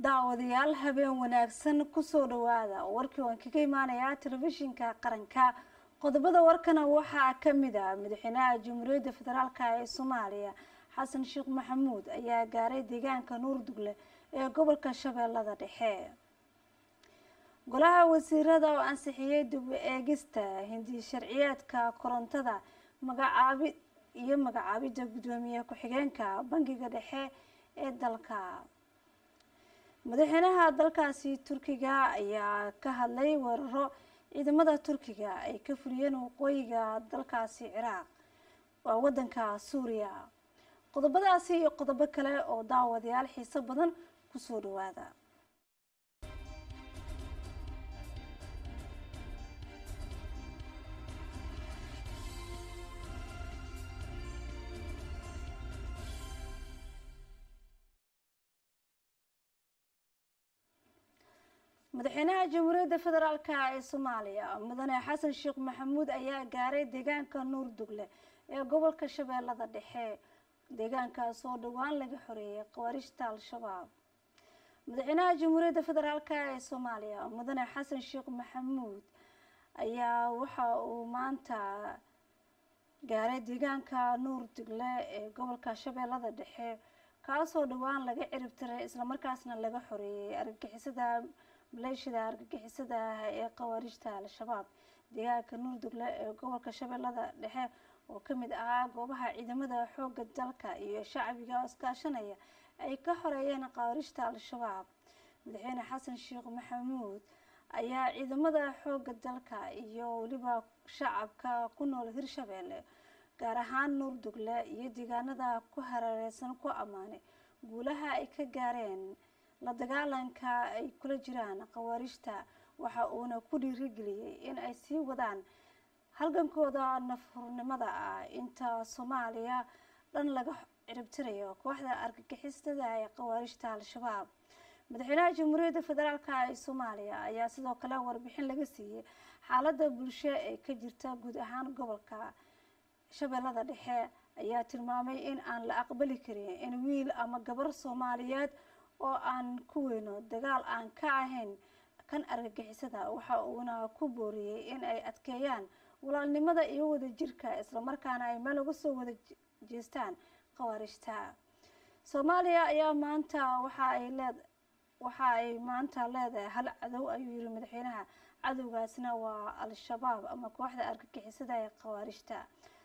daawadayaal habeen wanaagsan kusoo dhawaada warkii waan kaga imaanayaa telefishinka qaranka qodobada warkana waxaa kamid ah madaxweynaha jamhuuriyadda federaalk ee soomaaliya xasan sheekh maxamuud ayaa gaaray deegaanka nuurdugle ee gobolka shabeellada dhexe golaha wasiirada oo ansixiyey dib u eegista hindi sharciyeedka korontada magacaabi iyo magacaabidda guddoomiye ku-xigeenka bangiga dhexe ee dalka madaxweynaha dalkaasi turkiga ayaa ka hadlay weeraro ciidamada turkiga ay ka fuliyeen waqooyiga dalkaasi ciraaq waa wadanka suuriya qodobadaasi iyo qodobo kale oo daawadayaal xiiso badan kusoo dhawaada madaxweynaha jamhuuriyadda federaalk ee soomaaliya mudane xasan sheekh maxamuud ayaa gaaray deegaanka nuurdugle ee gobolka shabeellada dhexe deegaankaas oo dhowaan laga xoreeyay khawaarijta al-shabaab madaxweynaha jamhuuriyadda federaalk ee soomaaliya mudane xasan sheekh maxamuud ayaa waxa uu maanta gaaray deegaanka nuurdugle ee gobolka shabeellada dhexe kaasoo dhowaan laga ciribtiray islamarkaasna laga xoreeyay argagixisada maleeshiyada argagixisada ah ee khawaarijta al-shabaab deegaanka nuurdugle ee gobolka shabeellada dhexe oo kamid ahaa goobaha ciidamada xooga dalka iyo shacbiga iskaashanaya ay ka xoreeyeen khawaarijta al-shabaab madaxweyne xasan sheekh maxamuud ayaa ciidamada xooga dalka iyo weliba shacabka ku nool hirshabeelle gaar ahaan nuurdugle iyo deegaanada ku hareereysan ku ammaanay guulaha ay ka gaareen la dagaalanka ay kula jiraan khawaarijta waxa uuna ku dhiirigeliyey in ay sii wadaan halgankooda nafhurnimada ah inta soomaaliya dhan laga ciribtirayo kooxda argagixisada ee khawaarijta al-shabaab madaxweynaha jamhuuriyadda federaalk ee soomaaliya ayaa sidoo kale warbixin laga siiyey xaalada bulsho ee ka jirta guud ahaan gobolka shabeellada dhexe ayaa tilmaamay in aan la aqbali karin in wiil ama gabar soomaaliyeed oo aan ku weyno dagaal aan ka ahayn kan argagixisada waxa uuna ku booriyey in ay adkeeyaan walaalnimada iyo wadajirka islamarkaana ay meel uga soo wada jeestaan khawaarijta soomaaliya ayaa maanta waxa ay leed waxa ay maanta leedahay hal cadow ayuu yiri madaxweynaha cadowgaasna waa al-shabaab ama kooxda argagixisada ee khawaarijta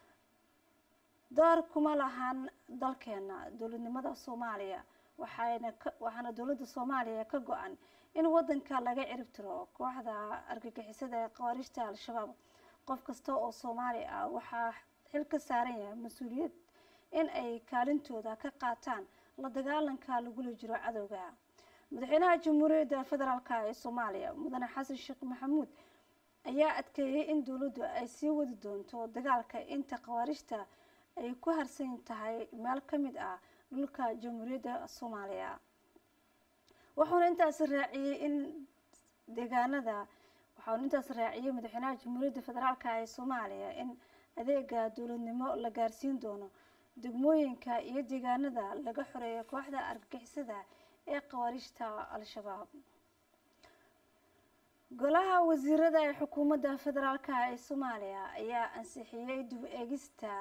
door kuma lahan dalkeena dowladnimada soomaaliya waxayna waxaana dowladda soomaaliya ka go-an in wadanka laga ciribtiro kooxda argagixisada ee khawaarijta al-shabaab qof kasta oo soomaali ah waxaa xil ka saaran yahay mas-uuliyad in ay kaalintooda ka qaataan la dagaalanka lagula jiro cadowga madaxweynaha jamhuuriyadda federaalk ee soomaaliya mudane xasan sheekh maxamuud ayaa adkeeyey in dowladdu ay sii wadi doonto dagaalka inta khawaarijta ay ku harsan tahay meel ka mid ah dhulka jamhuuriyadda soomaaliya wuxuuna intaasi raaciyey in deegaanada waxauna intaas raaciyey madaxweynaha jamhuuriyadda federaalk ee soomaaliya in adeega dowladnimo la gaarsiin doono degmooyinka iyo deegaanada laga xoreeyo kooxda argagixisada ee khawaarijta al-shabaab golaha wasiirada ee xukuumadda federaalk ee soomaaliya ayaa ansixiyey dib eegista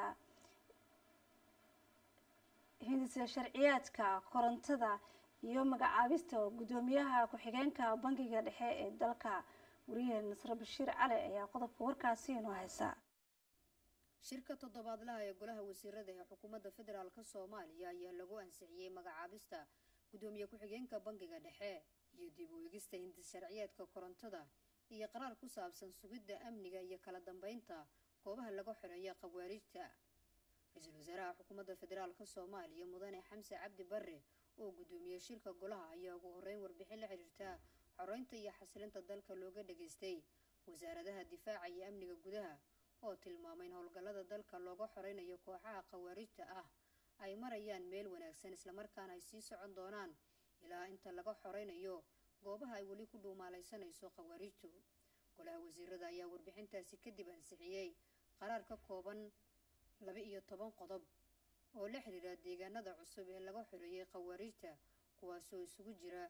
hindisa sharciyaadka korontada iyo magacaabista guddoomiyaha ku-xigeenka bangiga dhexe ee dalka wariyahe nasre bashiir cali ayaa qodobka warkaasi inoo haysa shirka toddobaadlaha ee golaha wasiirada ee xukuumadda federaalk soomaaliya ayaa lagu ansixiyey magacaabista guddoomiye ku-xigeenka bangiga dhexe iyo dib u eegista hindis sharciyeedka korontada iyo qaraar ku saabsan sugidda amniga iyo kala dambeynta goobaha laga xoreeya khawaarijta ra-iisul wasaaraha xukuumadda federaalk soomaaliya mudane xamse cabdi barre oo guddoomiyey shirka golaha ayaa ugu horreyn warbixin la xiriirta xoreynta iyo xasilinta dalka looga dhageystay wasaaradaha difaaca iyo amniga gudaha oo tilmaamay in howlgallada dalka looga xoreynayo kooxaha khawaarijta ah ay marayaan meel wanaagsan islamarkaana ay sii socon doonaan ilaa inta laga xoreynayo goobaha ay weli ku dhuumaalaysanayso khawaarijtu golaha wasiirada ayaa warbixintaasi kadib ansixiyey qaraar ka kooban laba iyo toban qodob oo la xiriira deegaanada cusub ee laga xoreeyey khawaarijta kuwaasoo isugu jira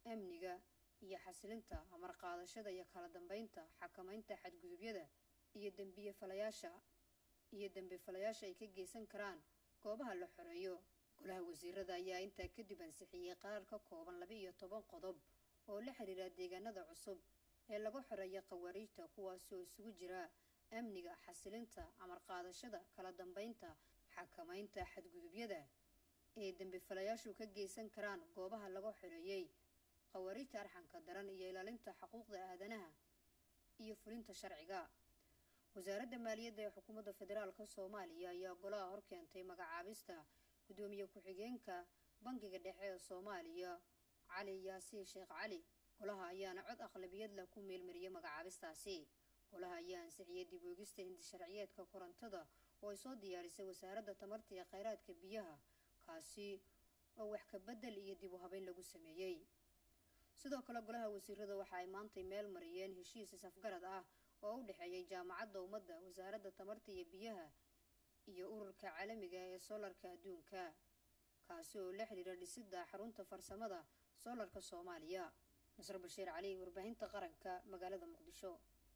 amniga iyo xasilinta amar qaadashada iyo kala dambeynta xakamaynta xadgudubyada iyo dembiye falayaasha iyo dembi falayaasha ay ka geysan karaan goobaha la xoreeyo golaha wasiirada ayaa intaa kadib ansixiyey qaraar ka kooban laba iyo toban qodob oo la xiriira deegaanada cusub ee laga xoreeya khawaariijta kuwaasi oo isugu jira amniga xasilinta amar qaadashada kala dambeynta xakamaynta xadgudubyada ee dembi falayaashu ka geysan karaan goobaha laga xoreeyey khawaariijta arxanka daran iyo ilaalinta xuquuqda aadanaha iyo fulinta sharciga wasaaradda maaliyadda ee xukuumadda federaalka soomaaliya ayaa golaha hor keentay magacaabista guddoomiye ku-xigeenka bangiga dhexe ee soomaaliya cali yaasiin sheekh cali golaha ayaana cod aqlabiyad leh ku meelmariyey magacaabistaasi golaha ayaa ansixiyey dib oogista hindisharciyeedka korontada oo ay soo diyaarisay wasaaradda tamarta iyo kheyraadka biyaha kaasi oo wax ka bedel iyo dib u habeyn lagu sameeyey sidoo kale golaha wasiirada waxa ay maantay meel mariyeen heshiis is-afgarad ah oo u dhexeeyay jaamacadda ummadda wasaaradda tamarta iyo biyaha iyo ururka caalamiga ee soolarka adduunka kaasi oo la xidhiira dhisidda xarunta farsamada soolarka soomaaliya nasr bashiir cali warbaahinta qaranka magaalada muqdisho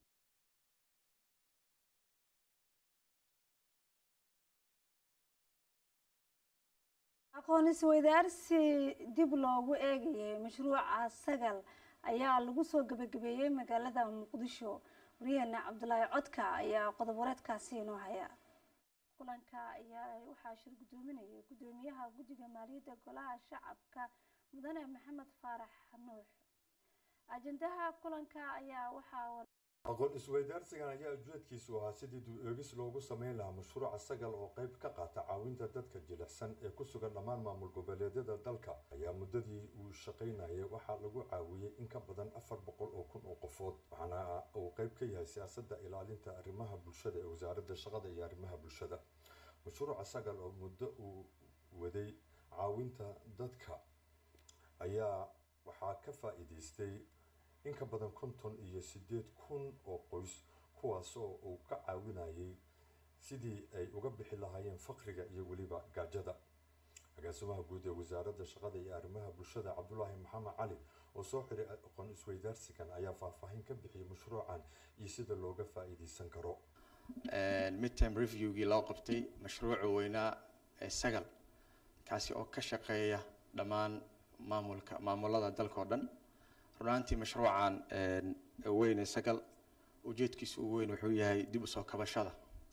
aqoon isweydaarsi dib loogu eegayay mashruuca sagal ayaa lagu soo gebagabeeyey magaalada muqdisho waryaheena cabdulaahi codka ayaa qodob wareedkaasi inoo haya kulanka ayaa waxaa shir guddoominayay guddoomiyaha guddiga maaliyadda golaha shacabka mudane maxamed faarax nuux ajendaha kulanka ayaa waxaa aqoon isweydaarsigan ayaa ujeedkiisu ahaa sidii dib eegis loogu sameyn lahaa mashruuca sagal oo qayb ka qaata caawinta dadka jilicsan ee ku sugan dhammaan maamul goboleedyada dalka ayaa muddadii uu shaqaynayay waxaa lagu caawiyey in ka badan afar boqol oo kun oo qofood waxaana uu qayb ka yahay siyaasadda ilaalinta arrimaha bulshada ee wasaaradda shaqada iyo arrimaha bulshada mashruuca sagal oo muddo uu waday caawinta dadka ayaa waxaa ka faa-iideystay in ka badan konton iyo siddeed kun oo qoys kuwaasoo uu ka caawinayay sidii ay uga bixi lahaayeen faqriga iyo weliba gaajada agaasimaha guud ee wasaaradda shaqada iyo arrimaha bulshada cabdulaahi maxamed cali oo soo xiray aqoon isweydaarsigan ayaa faahfaahin ka bixiyay mashruucan iyo sida looga faa-iideysan karo midtime reviewgii loo qabtay mashruuca weynaa ee sagal kaasi oo ka shaqeeya dhammaan maamulka maamulada dalka oo dhan runaantii mashruucan weyn ee sagal ujeedkiisa ugu weyn wuxuu yahay dib usoo kabashada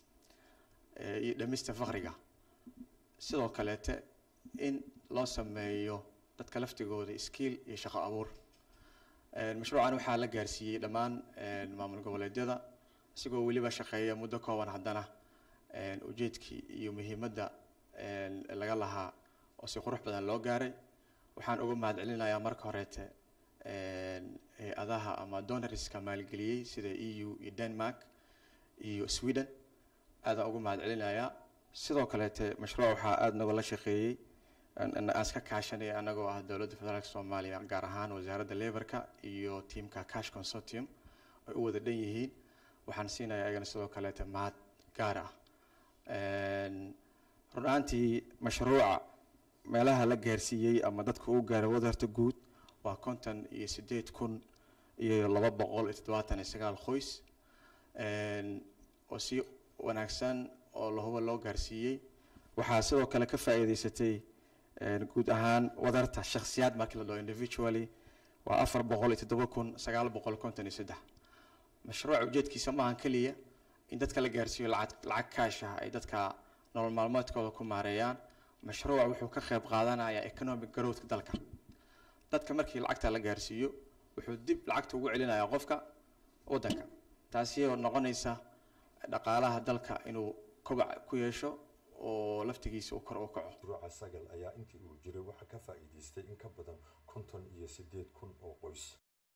iyo dhamista faqriga sidoo kaleete in loo sameeyo dadka laftigooda skiil iyo shaqo abuur mashruucan waxaa la gaarsiiyey dhammaan maamul goboleedyada isagoo weliba shaqeeya muddo kooban haddana ujeedkii iyo muhiimadda laga lahaa oo si qurux badan loo gaaray waxaan uga mahad celinayaa marka horeete hay-adaha ama donoriska maalgeliyey sida e u iyo denmark iyo sweden aadaan uga mahad celinayaa sidoo kaleete mashruuc waxaa aada nagala shaqeeyey aan iska kaashanay anagoo ah dowladda federaalk soomaaliya gaar ahaan wasaaradda lebarka iyo tiamka cash consortium ay u wada dhan yihiin waxaan siinayaa ayagana sidoo kaleete mahad gaar ah run-aantii mashruuca meelaha la gaarsiiyey ama dadka uu gaaray wadarta guud waa konton iyo sideed kun iyo laba boqol iyo toddobaatan iyo sagaal qoys oo si wanaagsan oo lahuba loo gaarsiiyey waxaa sidoo kale ka faa-iideysatay guud ahaan wadarta shakhsiyaad markii la dhaho individually waa afar boqol iyo toddoba kun sagaal boqol konton iyo saddex mashruuca ujeedkiisa maahan keliya in dadka la gaarsiiyo lacag lacag kaasha ay dadka nolol maalmeedkooda ku maareeyaan mashruuca wuxuu ka qayb qaadanayaa economic growthka dalka dadka markii lacagta la gaarsiiyo wuxuu dib lacagta ugu celinayaa qofka waddanka taasi oo noqonaysa dhaqaalaha dalka inuu kobac ku yeesho oo laftigiisa uu kor u kaco mashruuca sagal ayaa intii uu jiray waxaa ka faa-iideystay in ka badan konton iyo siddeed kun oo qoys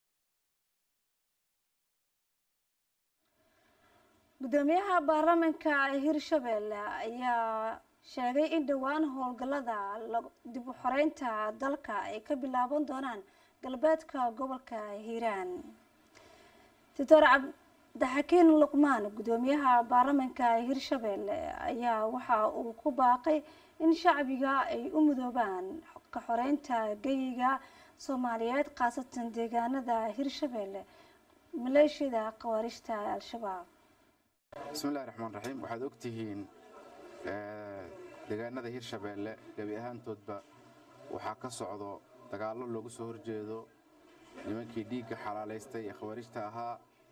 guddoomiyaha baarlamaanka hirshabelle ayaa sheegay in dhowaan howlgallada dib u xoreynta dalka ay ka bilaaban doonaan galbeedka gobolka hiiraan doctor cabdixakiin luqmaan guddoomiyaha baarlamaanka hirshabelle ayaa waxa uu ku baaqay in shacbiga ay u mudoobaan ka xoreynta geyiga soomaaliyeed khaasatan deegaanada hirshabeelle maleeshiyada khawaarijta al-shabaab bismillahi raxmaan raxiim waxaad ogtihiin deegaanada hirshabeelle gebi ahaantoodba waxaa ka socdo dagaallo loogu soo horjeedo nimankii dhiigga xalaalaystay ee khawaarijta ahaa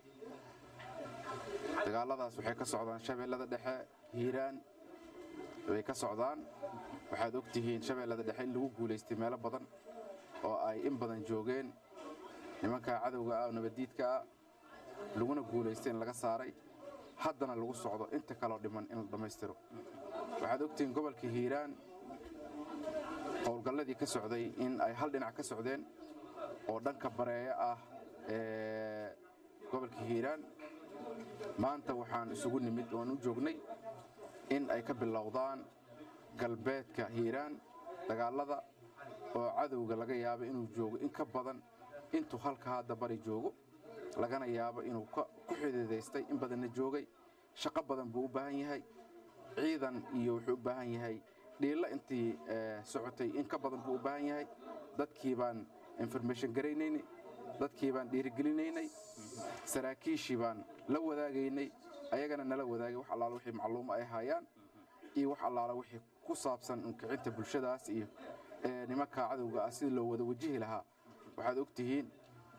dagaalladaas waxay ka socdaan shabeellada dhexe hiiraan way ka socdaan waxaad ogtihiin shabeellada dhexe in lagu guulaystay meelo badan oo ay in badan joogeen nimanka cadowga ah oo nabaddiidka ah laguna guulaystay in laga saaray haddana lagu socdo inta kaloo dhiman in la dhammaystiro waxaad ogtihiin gobolka hiiraan howlgalladii ka socday in ay hal dhinac ka socdeen oo dhanka bareeyo ah ee gobolka hiiraan maanta waxaan isugu nimid oan u joognay in ay ka bilowdaan galbeedka hiiraan dagaallada oo cadowga laga yaabo inuu joogo in ka badan intuu halka hadda bari joogo lagana yaabo inuu ku xidiidaystay in badanna joogay shaqo badan buu u baahan yahay ciidan iyo wuxuu u baahan yahay dhiilla intii socotay in ka badan buu u baahan yahay dadkii baan information garaynaynay dadkii baan dhiirigelinaynay saraakiishii baan la wadaagaynay ayagana nala wadaagay wax allaala wixii macluumo ay hayaan iyo wax allaala wixii ku saabsan unkicinta bulshadaas iyo nimanka cadowga ah sidii loo wada wajihi lahaa waxaad ogtihiin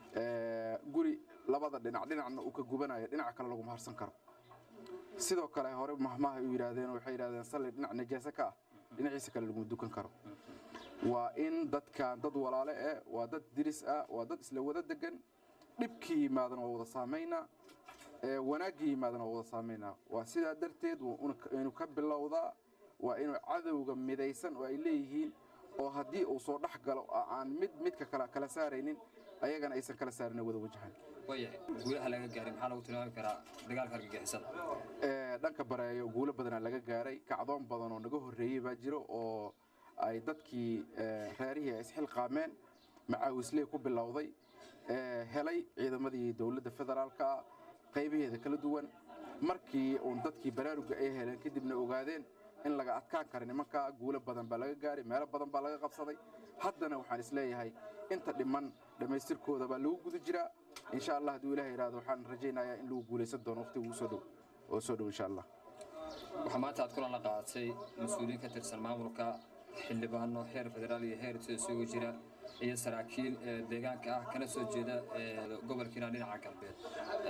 guri labada dhinac dhinacna uu ka gubanayo dhinaca kale laguma harsan karo sidoo kale hore mahmahay u yidhaahdeen waxay yidhahdeen salli dhinac najaaso ka ah dhinaciisa kale laguma dukan karo waa in dadkan dad walaale eh waa dad diris ah waa dad isla wada degan dhibkii yimaadana waa wada saamaynaa wanaaggii yimaadana waa wada saamaynaa waa sidaa darteed inuu ka bilowdaa waa inuu cadowga midaysan oo ay leeyihiin oo haddii uu soo dhex galo aan mid midka kale kala saaraynin ayagana aysan kala saarin wada wajahan waayahay guulaha laga gaaray maxaa lagu tilmaami karaa dagaalka argagixisada dhanka bareeyo guulo badanaa laga gaaray kacdoon badan oo naga horreeyey baa jiro oo ay dadkii reerihii ay isxilqaameen macaawisley ku bilowday helay ciidamadii dowladda federaalka qaybaheeda kala duwan markii uun dadkii baraaruga ay heleen kadibna ogaadeen in laga adkaan kara nimanka guulo badan baa laga gaaray meelo badan baa laga qabsaday haddana waxaan isleeyahay inta dhiman dhammaystirkooda baa lagu guda jiraa insha allah hadduu ilaah yidhahdo waxaan rajaynayaa in lagu guulaysan doono waqtiga ugu soo dhow oo soo dhow insha allah waxaa maanta aad kulan la qaadatay mas-uuliyiin ka tirsan maamulka xildhibaano heer federaal iyo heer isugu jira iyo saraakiil deegaanka ah kana soo jeeda gobolkiina dhinaca galbeed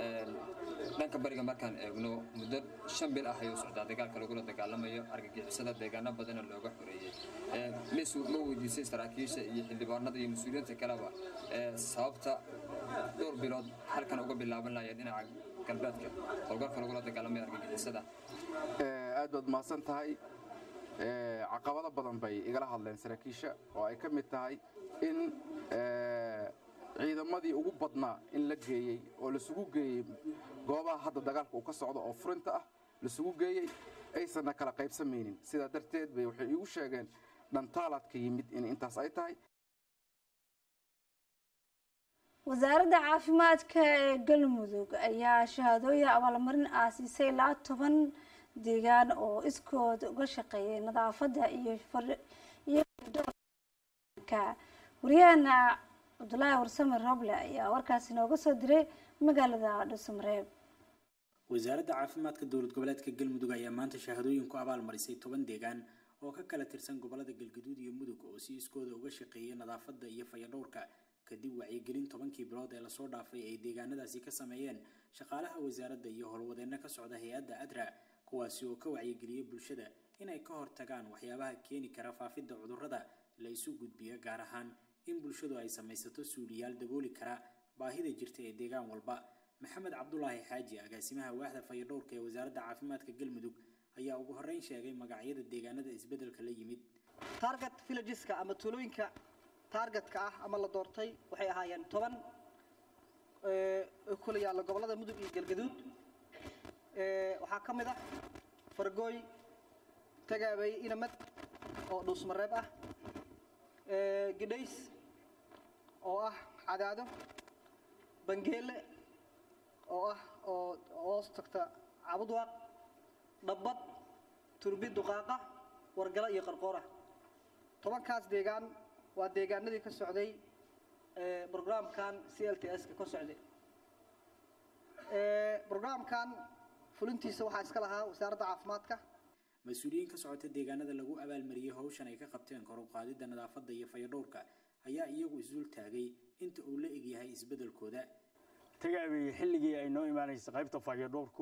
dhanka bariga markaan eegno muddo shan bil ah ayuu socdaa dagaalka lagula dagaalamayo argagixisada deegaano badana looga xoreeyey ma weydiisay saraakiisha iyo xildhibaanada iyo mas-uuliyiinta kaleba sababta dhowr bilood halkan uga bilaaban lahaya dhinaca galbeedka howlgalka lagula dagaalamayo argagixisada aad baad mahadsan tahay caqabado badan bay igala hadleen saraakiisha oo ay ka mid tahay in ciidamadii ugu badnaa in la geeyey oo lasugu geeyey goobaha hadda dagaalka uu ka socdo oo furinta ah lasugu geeyey aysanna kala qaybsamaynin sidaa darteed bay waxay iigu sheegeen dhantaalaadka yimid in intaas ay tahay wasaaradda caafimaadka ee galmudug ayaa shahaadooyin abaalmarin ah siisay ilaa toban deegaan oo iskood uga shaqeeyay nadaafadda iyo waryaheena cabdulaahi warsame roble ayaa warkaasi nooga soo diray magaalada dhuusamareeb wasaaradda caafimaadka dowlad goboleedka galmudug ayaa maanta shahaadooyin ku abaal marisay toban deegaan oo ka kala tirsan gobolada galgaduud iyo mudug oo si iskooda uga shaqeeyay nadaafadda iyo fayadhowrka kadib wacyigelin tobankii bilood ee lasoo dhaafay ay deegaanadaasi ka sameeyeen shaqaalaha wasaaradda iyo howlwadeenno ka socda hay-adda adra kuwaasi oo ka wacyigeliyey bulshada inay ka hortagaan waxyaabaha keeni kara faafidda cudurrada la isu gudbiyo gaar ahaan in bulshadu ay samaysato suuliyaal dabooli kara baahida jirta ee deegaan walba maxamed cabdulaahi xaaji agaasimaha waaxda fayadhowrka ee wasaaradda caafimaadka galmudug ayaa ugu horreyn sheegay magacyada deegaanada isbeddelka la yimid target villageska ama tuulooyinka taargetka ah ama la doortay waxay ahaayeen toban kula yaalla gobollada mudug iyo galgaduud waxaa ka mid ah fargooy tagaabay inamad oo dhuusmareeb ah gidhays oo ah cadaado bangeele oo ah oo hoos tagta cabudwaaq dhabbad turbi duqaaqa wargala iyo qarqoora tobankaas deegaan waa deegaanadii ka socday brograamkan c l t s ka kor socday brograamkan fulintiisa waxaa iska lahaa wasaaradda caafimaadka mas-uuliyiin ka socota deegaanada lagu abaalmariyey howshan ay ka qabteen kor u qaadidda nadaafadda iyo fayadhowrka ayaa iyagu isdul taagay inta uu la egyahay isbeddelkooda tagaabeye xilligii ay noo imaanaysa qaybta fayadhowrku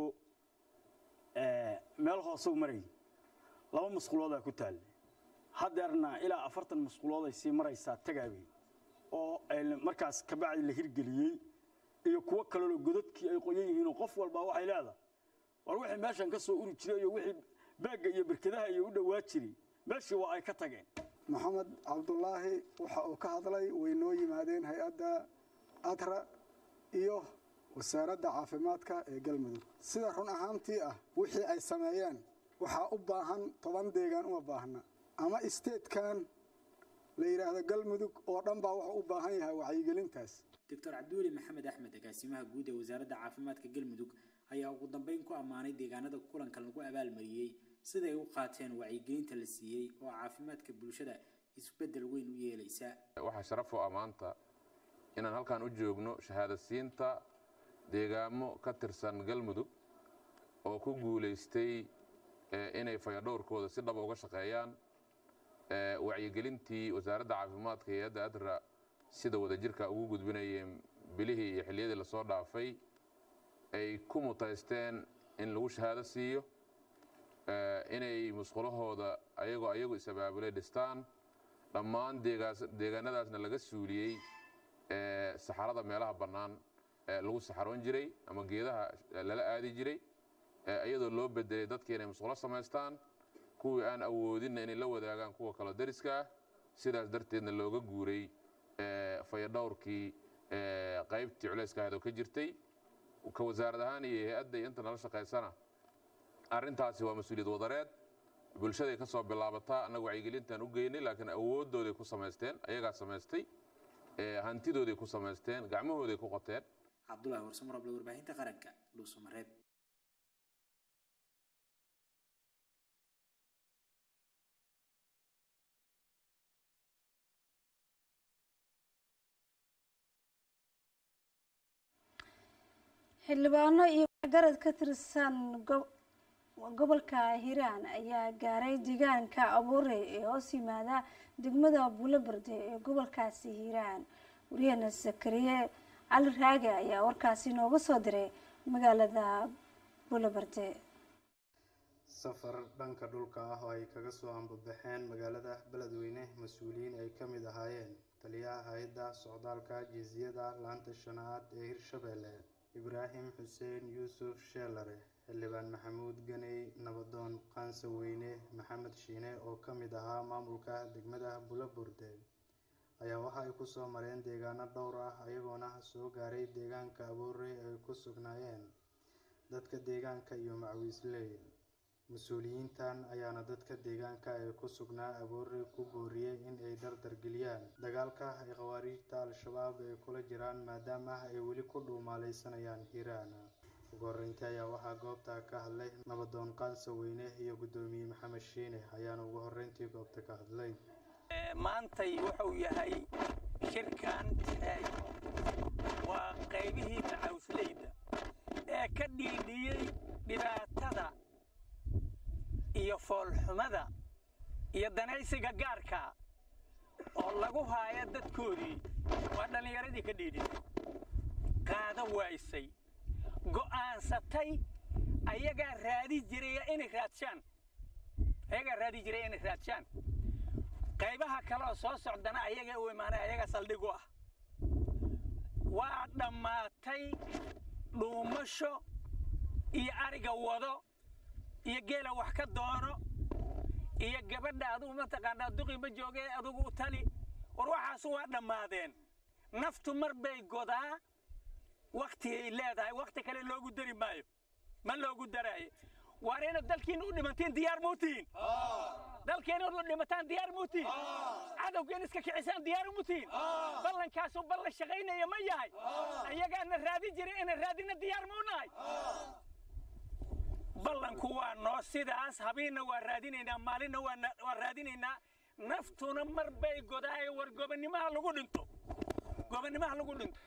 meel hoose u marayay laba musquloodaa ku taalla haddeerna ilaa afartan musqulood ay sii maraysaa tagaabey oo markaas kabacdi la hirgeliyey iyo kuwo kalelo godadkii ay qoyan yihiinoo qof walbaa waxay leedahay war wixii meeshan ka soo uri jiray iyo wixii baagga iyo berkadaha iyo u dhowaa jiray meeshii waa ay ka tageen maxamed cabdulaahi waxa uu ka hadlay way noo yimaadeen hay-adda adra iyo wasaaradda caafimaadka ee galmudug sida run ahaantii ah wixii ay sameeyeen waxaa u baahan toban deegaan uma baahna ama isteedkan la yidhaahdo galmudug oo dhan baa wuxuu u baahan yahay wacyigelintaas doctor cabdiweli maxamed axmed agaasimaha guud ee wasaaradda caafimaadka galmudug ayaa ugu dambeyn ku ammaanay deegaanada kulankan lagu abaalmariyey siday u qaateen wacyigelinta la siiyey oo caafimaadka bulshada isbeddel weyn u yeelaysa waxaa sharaf u ah maanta inaan halkan u joogno shahaadasiinta deegaamo ka tirsan galmudug oo ku guulaystay inay fayadhowrkooda si dhaba uga shaqeeyaan wacyigelintii wasaaradda caafimaadka iyo hay-adda adra sida wadajirka ugu gudbinayeen bilihii iyo xilliyadii lasoo dhaafay ay ku mutaysteen in lagu shahaado siiyo inay musqulahooda ayagoo ayagu is-abaabulay dhistaan dhammaan deegaanadaasna laga suuliyey saxarada meelaha bannaan lagu saxaroon jiray ama geedaha lala aadi jiray iyadoo loo bedelay dadkii inay musqulo samaystaan kuwii aan awoodinna inay la wadaagaan kuwa kaloo dariska ah sidaas darteedna looga guuray fayadhowrkii qaybtii culayska ahayd oo ka jirtay ka wasaarad ahaan iyo hay-adda iyo inta nala shaqaysana arrintaasi waa mas-uuliyad wadareed bulshaday ka soo bilaabataa annaga wacyigelintaan u geynay laakiin awooddooday ku samaysteen ayagaa samaystay hantidooday ku samaysteen gacmahooday ku qoteen cabdulahi warsamroble warbaahinta qaranka dhuusamareeb xildhibaano iyo garad ka tirsan gobolka hiiraan ayaa gaaray deegaanka abuure ee hoos yimaada degmada buulaberde ee gobolkaasi hiiraan wariyahena sakariye cali raage ayaa warkaasi nooga soo diray magaalada buulaberde safar dhanka dhulka ah oo ay kaga soo ambabaxeen magaalada beledweyne mas-uuliyiin ay ka mid ahaayeen taliyaha hay-adda socdaalka jiisiyada laanta shanaad ee hirshabeelle ibraahim xuseen yuusuf sheelare xildhibaan maxamuud ganey nabadoon qaansa weyne maxamed shiine oo ka mid ahaa maamulka degmada bulaburde ayaa waxa ay ku soo mareen deegaano dhowr ah ayagoona soo gaaray deegaanka aboore ay ku sugnaayeen dadka deegaanka iyo macwiisley mas-uuliyiintan ayaana dadka deegaanka ee ku sugnaa aboore ku booriyey in ay dardargeliyaan dagaalka ay khawaariijta al-shabaab ay kula jiraan maadaama ay weli ku dhuumaalaysanayaan hiiraan ugu horreyntii ayaa waxaa goobta ka hadlay nabadoon qaansa weyne iyo guddoomiye maxamed shiine ayaana ugu horreyntii goobta ka hadlay maantay wuxuu yahay shirkan waa qaybihii macawsleyda ee ka dhiidhiyey dhibaatada iyo foolxumada iyo danaysiga gaarka oo lagu haayo dadkoodii waa dhallinyaradii ka dhiidhisay qaado waysay go'aansatay ayagaa raadi jiraya inay raadshaan ayagaa raadi jiraya inay raadshaan qaybaha kale oo soo socdana ayaga u imaanay ayagaa saldhig u ah waa dhammaatay dhuumasho iyo ariga wado iyo geela wax ka doono iyo gabadha adugu mataqaanaa duqi ma jooge adugu u tali war waxaasu waa dhammaadeen naftu mar bay godaa wakti ay leedahay wakti kale loogu dari maayo ma loogu daraayo waar inaad dalkiina u dhimantiin diyaar muutiin dalkeena u dhimataan diyaar muutiin cadowgeena iska kicisaan diyaar muutiin ballankaasu ballan shaqaynaya ma yahay ayagaana raadi jiray inaan raadina diyaar muu nahay ballanku waa noo sidaas habiinna waa raadinaynaa maalinna waa raadinaynaa naftuna mar bay godaayo war gobonnimaha lagu dhinto gobonnimaha lagu dhinto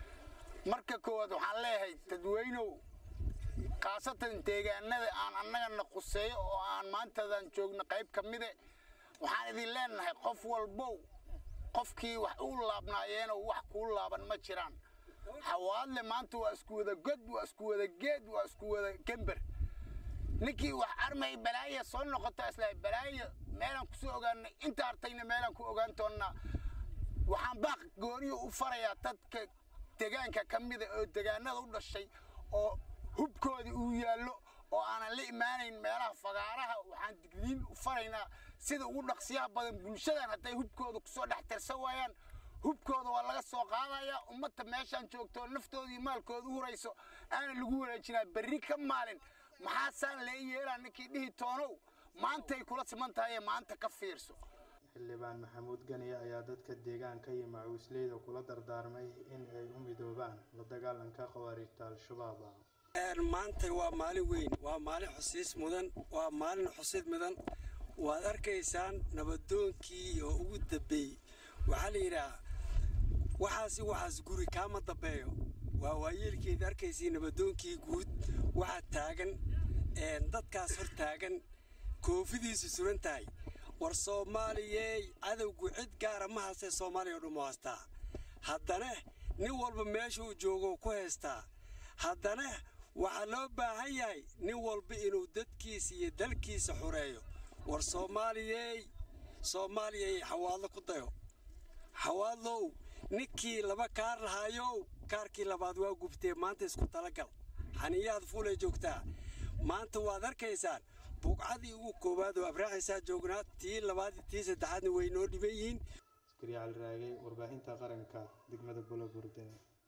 marka koowaad waxaan leeyahay dadweynow khaasatan deegaanada aan annagana quseeyo oo aan maantadan joogno qayb ka mide waxaan idin leenahay qof walbow qofkii wax u laabnaayeenoo wax kuu laaban ma jiraan xawaadle maanta waa isku wada god waa isku wada geed waa isku wada gember ninkii wax armay balaaya soo noqota isla balaaya meelaan kusoo ogaanay inta artayna meelaan ku ogaan doonnaa waxaan baaq gooniyo u farayaa dadka degaanka ka mida oo degaanada u dhashay oo hubkoodii uu yaallo oo aanan la imaanayn meelaha fagaaraha waxaan digniin u faraynaa sida ugu dhaqsiyaha badan bulshadan hadday hubkooda kusoo dhex tirsan waayaan hubkooda waa laga soo qaadayaa ummadda meeshaan joogto naftooda iyo maalkooda u hurayso aana lagu wareejinaa berri ka maalin maxaasaan lee yeelaa ninkii dhihi toonow maantay kula siman tahay maanta ka fiirso xildhibaan maxamuud ganiye ayaa dadka deegaanka iyo macuusleyda kula dardaarmay in ay u midoobaan la dagaalanka khawaarijta al-shabaab maanta waa maalin weyn waa maalin xusiis mudan waa maalin xusid mudan waad arkaysaan nabadoonkii oo ugu dambeeyey waxaa la yidhaah waxaasi waxaas guri kaama dambeeyo waa waayeelkeed arkaysii nabadoonkii guud waxaa taagan dadkaas hor taagan koofidiisu suran tahay war soomaaliyey cadowgu cid gaara ma haystee soomaaliya o dhan mu haystaa haddana nin walba meeshuu joogo ku haystaa haddana waxaa loo baahan yahay nin walba inuu dadkiisa iyo dalkiisa xureeyo war soomaaliyey soomaaliyay xawaadlo ku dayo xawaadlow ninkii laba kaar lahaayow kaarkii labaad waa gubtee maanta isku talagal xaniyaad fuulay joogtaa maanta waad arkaysaan buuqcadii ugu koowaad oo abraaxaysaa joognaa tii labaad tii saddexaadna way noo dhiban yihiin askari cali raagay warbaahinta qaranka degmada bulaburde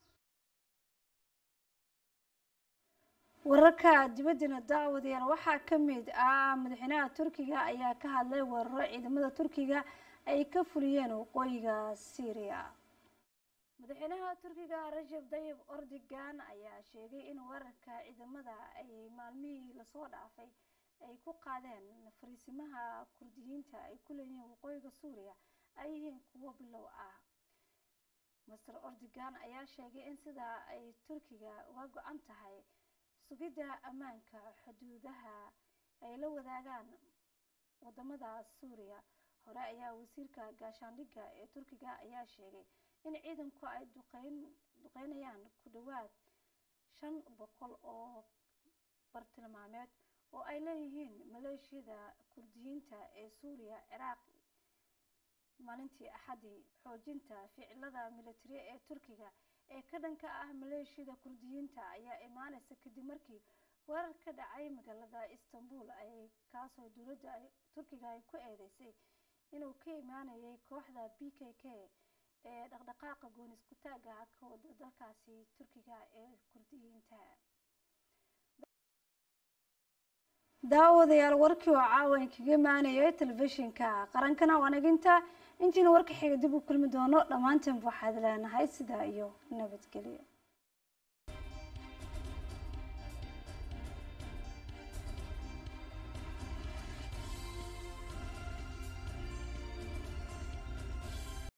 wararka dibaddana daawadayaal waxaa ka mid ah madaxweynaha turkiga ayaa ka hadlay weeraro ciidamada turkiga ay ka fuliyeen waqooyiga syriya madaxweynaha turkiga rajab dayib ordogan ayaa sheegay in weerarka ciidamada ay maalmihii lasoo dhaafay ay ku qaadeen fariisimaha kurdiyiinta ay ku leeyihiin waqooyiga suuriya ay yihiin kuwo bilow ah master ordogan ayaa sheegay in sidaa ay turkiga uga go-an tahay sugidda ammaanka xuduudaha ay la wadaagaan wadamada suuriya hore ayaa wasiirka gaashaandhigga ee turkiga ayaa sheegay in ciidanku ay duqeynayaan ku dhowaad shan boqol oo bartilmaameed oo ay leeyihiin maleeshiyada kurdiyiinta ee suuriya ciraaq maalintii axadii xoojinta ficilada militari ee turkiga ee ka dhanka ah maleeshiyada kurdiyiinta ayaa imaaneysa kadib markii weerar ka dhacay magaalada istanbul ay kaasoo dowladda turkiga ay ku eedeysay inuu ka imaanayay kooxda b k k ee dhaqdhaqaaqa goonisku taaga ka wada dalkaasi turkiga ee kurdiyiinta daawadayaal warkii oo caawan kaga imaanayay telefishinka qarankana wanaginta intiina warka xiga dib u kulmi doono dhammaanteen waxaad leenahay sidaa iyo nabadgelyo